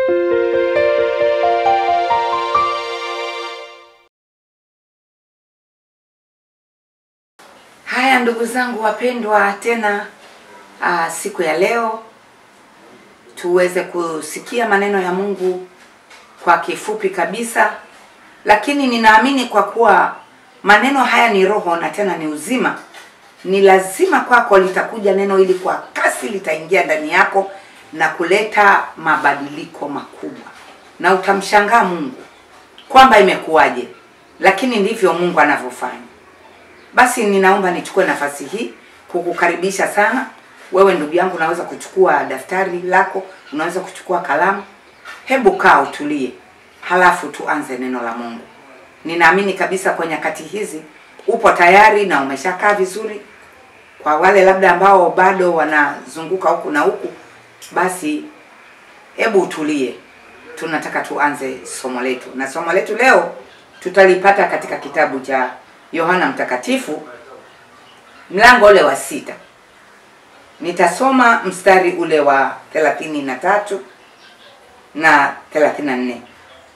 Haya ndugu zangu wapendwa, tena aa, siku ya leo tuweze kusikia maneno ya Mungu kwa kifupi kabisa, lakini ninaamini kwa kuwa maneno haya ni roho na tena ni uzima, ni lazima kwako litakuja neno hili kwa kasi, litaingia ndani yako na kuleta mabadiliko makubwa, na utamshangaa Mungu kwamba imekuwaje, lakini ndivyo Mungu anavyofanya. Basi ninaomba nichukue nafasi hii kukukaribisha sana wewe ndugu yangu, unaweza kuchukua daftari lako, unaweza kuchukua kalamu. Hebu kaa utulie, halafu tuanze neno la Mungu. Ninaamini kabisa kwa nyakati hizi upo tayari na umeshakaa vizuri. Kwa wale labda ambao bado wanazunguka huku na huku, basi hebu utulie, tunataka tuanze somo letu, na somo letu leo tutalipata katika kitabu cha Yohana Mtakatifu mlango ule wa sita. Nitasoma mstari ule wa thelathini na tatu na thelathini na nne.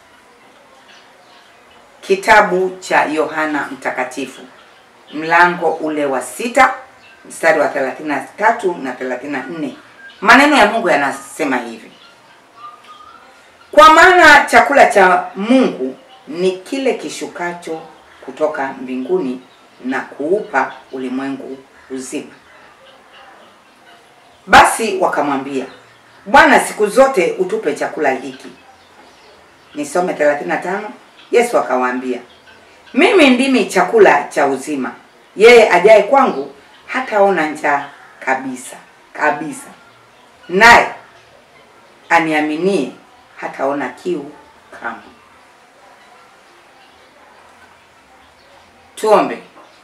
Kitabu cha Yohana Mtakatifu mlango ule wa sita mstari wa thelathini na tatu na thelathini na nne. Maneno ya Mungu yanasema hivi: kwa maana chakula cha Mungu ni kile kishukacho kutoka mbinguni na kuupa ulimwengu uzima. Basi wakamwambia, Bwana, siku zote utupe chakula hiki. Nisome 35. Yesu akawaambia, mimi ndimi chakula cha uzima, yeye ajaye kwangu hataona njaa kabisa kabisa, naye aniaminie hataona kiu kamwe. Tuombe.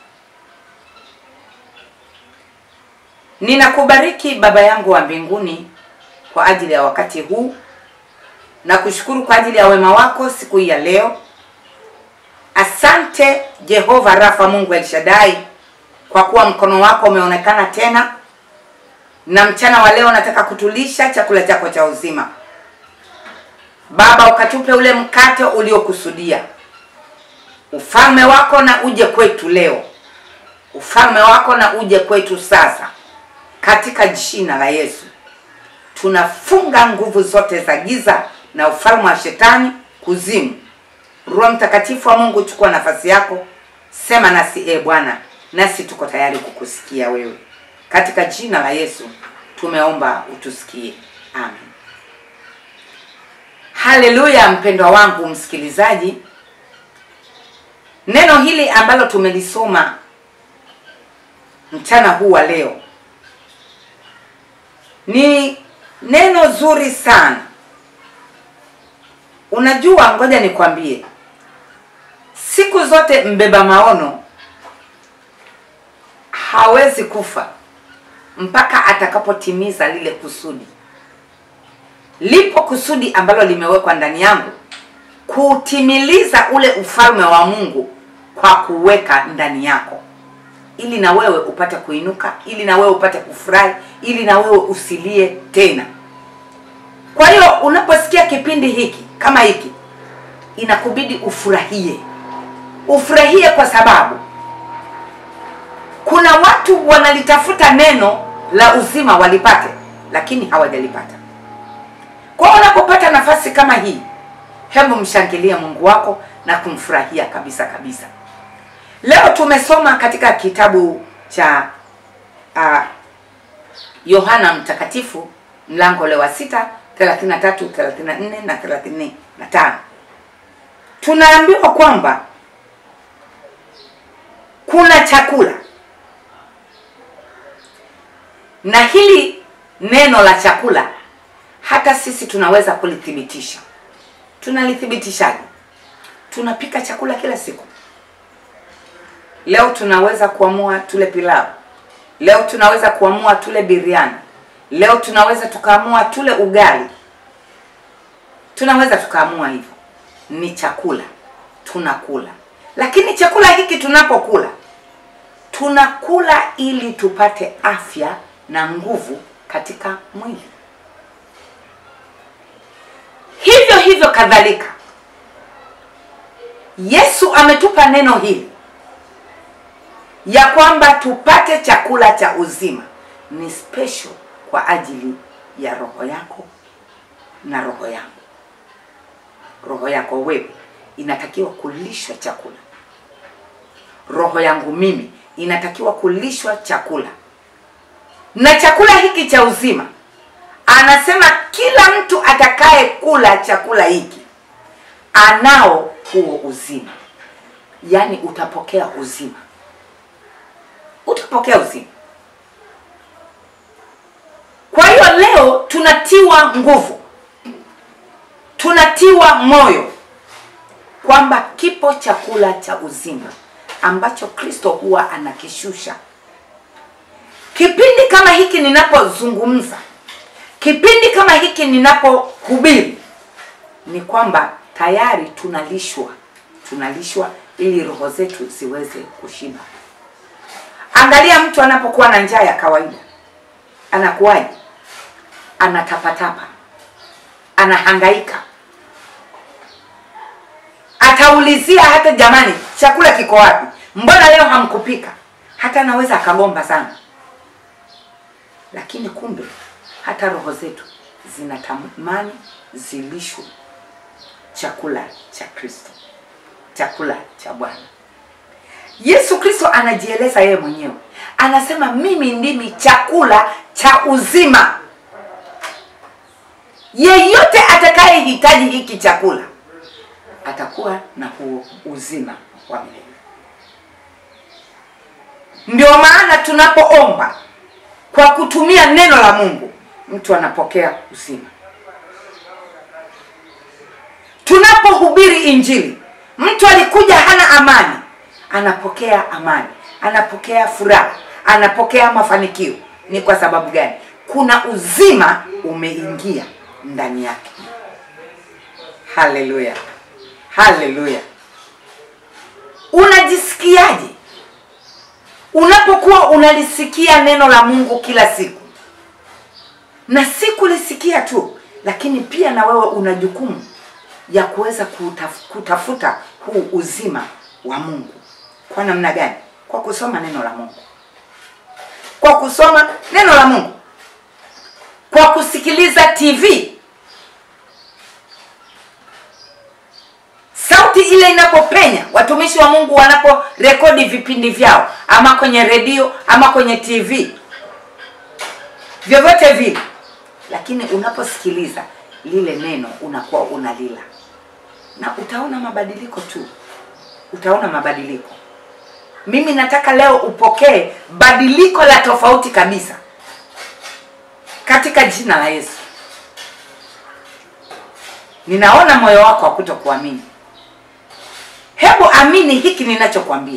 Ninakubariki Baba yangu wa mbinguni kwa ajili ya wakati huu na kushukuru kwa ajili ya wema wako siku hii ya leo. Asante Jehova Rafa, Mungu El Shaddai, kwa kuwa mkono wako umeonekana tena, na mchana wa leo nataka kutulisha chakula chako cha uzima. Baba, ukatupe ule mkate uliokusudia ufalme wako na uje kwetu leo, ufalme wako na uje kwetu sasa, katika jina la Yesu. Tunafunga nguvu zote za giza na ufalme wa shetani, kuzimu. Roho Mtakatifu wa Mungu, chukua nafasi yako, sema nasi e Bwana, nasi tuko tayari kukusikia wewe, katika jina la Yesu tumeomba, utusikie, amen. Haleluya! Mpendwa wangu msikilizaji, Neno hili ambalo tumelisoma mchana huu wa leo ni neno zuri sana. Unajua, ngoja nikwambie, siku zote mbeba maono hawezi kufa mpaka atakapotimiza lile kusudi. Lipo kusudi ambalo limewekwa ndani yangu kutimiliza ule ufalme wa Mungu kwa kuweka ndani yako, ili na wewe upate kuinuka, ili na wewe upate kufurahi, ili na wewe usilie tena. Kwa hiyo unaposikia kipindi hiki kama hiki, inakubidi ufurahie, ufurahie kwa sababu kuna watu wanalitafuta neno la uzima walipate, lakini hawajalipata. Kwa hiyo unapopata nafasi kama hii hebu mshangilie Mungu wako na kumfurahia kabisa kabisa. Leo tumesoma katika kitabu cha uh, Yohana Mtakatifu mlango ule wa sita 33, 34 na 35. Tunaambiwa kwamba kuna chakula na hili neno la chakula hata sisi tunaweza kulithibitisha. Tunalithibitishaje? Tunapika chakula kila siku. Leo tunaweza kuamua tule pilau, leo tunaweza kuamua tule biriani, leo tunaweza tukaamua tule ugali, tunaweza tukaamua hivyo. Ni chakula, tunakula. Lakini chakula hiki tunapokula, tunakula ili tupate afya na nguvu katika mwili. hivyo kadhalika yesu ametupa neno hili ya kwamba tupate chakula cha uzima ni special kwa ajili ya roho yako na roho yangu roho yako wewe inatakiwa kulishwa chakula roho yangu mimi inatakiwa kulishwa chakula na chakula hiki cha uzima anasema kila mtu atakaye kula chakula hiki anao huo uzima yaani utapokea uzima utapokea uzima kwa hiyo leo tunatiwa nguvu tunatiwa moyo kwamba kipo chakula cha uzima ambacho kristo huwa anakishusha kipindi kama hiki ninapozungumza kipindi kama hiki ninapohubiri ni kwamba tayari tunalishwa tunalishwa ili roho zetu ziweze kushiba angalia mtu anapokuwa na njaa ya kawaida anakuwaje anatapatapa anahangaika ataulizia hata jamani chakula kiko wapi mbona leo hamkupika hata anaweza akagomba sana lakini kumbe hata roho zetu zinatamani zilishwe chakula cha kristo chakula cha bwana yesu kristo anajieleza yeye mwenyewe anasema mimi ndimi chakula cha uzima yeyote atakayehitaji hiki chakula atakuwa na huo uzima wa milele ndio maana tunapoomba kwa kutumia neno la mungu mtu anapokea uzima tunapohubiri injili mtu alikuja hana amani anapokea amani anapokea furaha anapokea mafanikio ni kwa sababu gani kuna uzima umeingia ndani yake haleluya haleluya unajisikiaje unapokuwa unalisikia neno la mungu kila siku na si kulisikia tu lakini pia na wewe una jukumu ya kuweza kutaf, kutafuta huu uzima wa mungu kwa namna gani kwa kusoma neno la mungu kwa kusoma neno la mungu kwa kusikiliza tv sauti ile inapopenya watumishi wa mungu wanaporekodi vipindi vyao ama kwenye redio ama kwenye tv vyovyote vile lakini unaposikiliza lile neno unakuwa unalila na utaona mabadiliko tu utaona mabadiliko mimi nataka leo upokee badiliko la tofauti kabisa katika jina la yesu ninaona moyo wako wa kuto kuamini hebu amini hiki ninachokwambia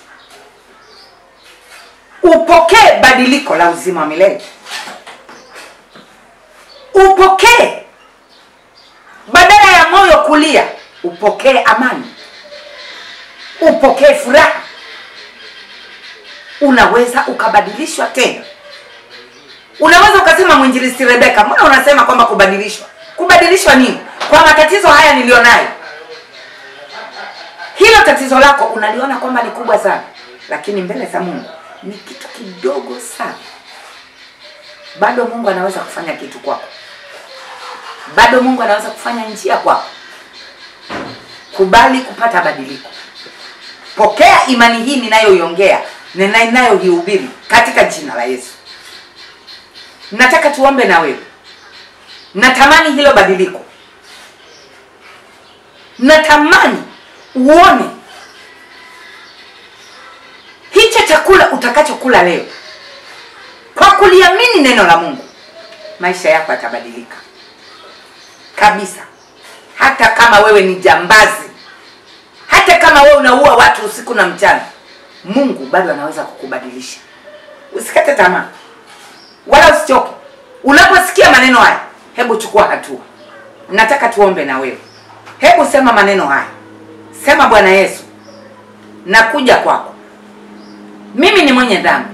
upokee badiliko la uzima wa milele upokee badala ya moyo kulia upokee amani upokee furaha unaweza ukabadilishwa tena unaweza ukasema mwinjilisti rebeka mbona unasema kwamba kubadilishwa kubadilishwa nini kwa matatizo haya niliyonayo hilo tatizo lako unaliona kwamba ni kubwa sana lakini mbele za mungu ni kitu kidogo sana bado mungu anaweza kufanya kitu kwako bado mungu anaweza kufanya njia kwako kubali kupata badiliko pokea imani hii ninayoiongea na ninayoihubiri katika jina la yesu nataka tuombe na wewe natamani hilo badiliko natamani uone hicho chakula utakachokula leo kwa kuliamini neno la mungu maisha yako yatabadilika kabisa hata kama wewe ni jambazi hata kama wewe unaua watu usiku na mchana mungu bado anaweza kukubadilisha usikate tamaa wala usichoke unaposikia maneno haya hebu chukua hatua nataka tuombe na wewe hebu sema maneno haya sema bwana yesu nakuja kwako mimi ni mwenye dhambi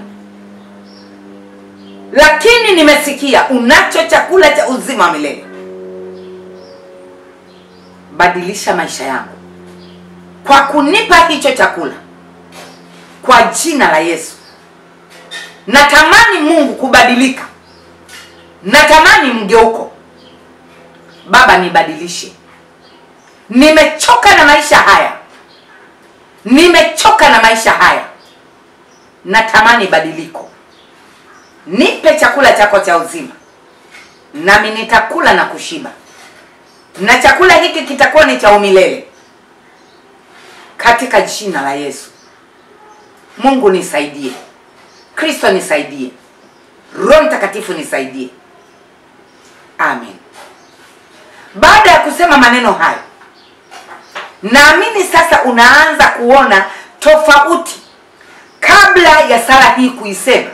lakini nimesikia unacho chakula cha uzima wa milele badilisha maisha yangu kwa kunipa hicho chakula kwa jina la Yesu. Natamani Mungu kubadilika, natamani mgeuko. Baba, nibadilishe. Nimechoka na maisha haya, nimechoka na maisha haya, natamani badiliko. Nipe chakula chako cha uzima, nami nitakula na kushiba, na chakula hiki kitakuwa ni cha umilele, katika jina la Yesu. Mungu nisaidie, Kristo nisaidie, Roho Mtakatifu nisaidie, amen. Baada ya kusema maneno hayo, naamini sasa unaanza kuona tofauti kabla ya sala hii kuisema.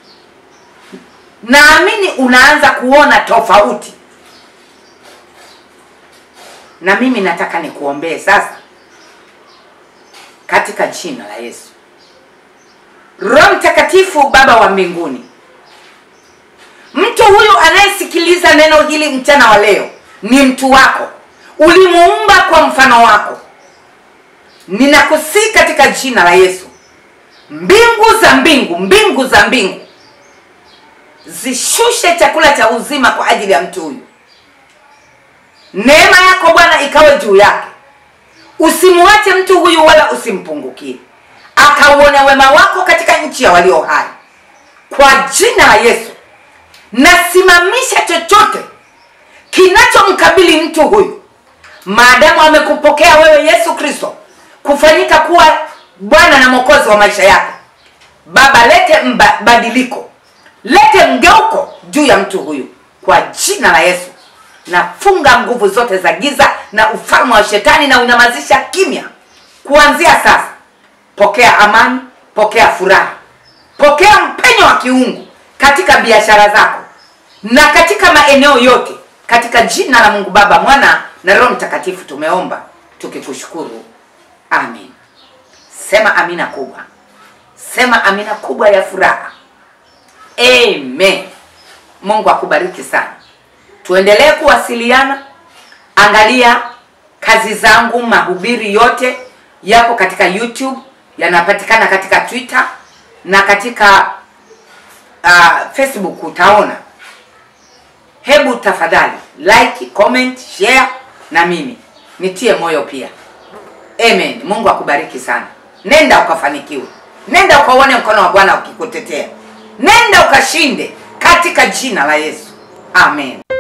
Naamini unaanza kuona tofauti, na mimi nataka nikuombee sasa katika jina la Yesu. Roho Mtakatifu, Baba wa mbinguni, mtu huyu anayesikiliza neno hili mchana wa leo ni mtu wako, ulimuumba kwa mfano wako. Ninakusii katika jina la Yesu, mbingu za mbingu, mbingu za mbingu zishushe chakula cha uzima kwa ajili ya mtu huyu. Neema yako Bwana ikawe juu yake, usimwache mtu huyu wala usimpungukie, akauone wema wako katika nchi ya walio hai, kwa jina la Yesu. Nasimamisha chochote kinachomkabili mtu huyu, maadamu amekupokea wewe Yesu Kristo kufanyika kuwa Bwana na Mwokozi wa maisha yake. Baba, lete mbadiliko, lete mgeuko juu ya mtu huyu kwa jina la Yesu. Nafunga nguvu zote za giza na ufalme wa shetani na unyamazisha kimya kuanzia sasa. Pokea amani, pokea furaha, pokea mpenyo wa kiungu katika biashara zako na katika maeneo yote, katika jina la Mungu Baba, Mwana na Roho Mtakatifu tumeomba tukikushukuru, amen. Sema amina kubwa, sema amina kubwa ya furaha, amen. Mungu akubariki sana. Tuendelee kuwasiliana. Angalia kazi zangu, mahubiri yote yapo katika YouTube, yanapatikana katika Twitter na katika uh, Facebook utaona. Hebu tafadhali like, comment, share na mimi nitie moyo pia. Amen. Mungu akubariki sana. Nenda ukafanikiwe, nenda ukaone mkono wa Bwana ukikutetea, nenda ukashinde katika jina la Yesu, amen.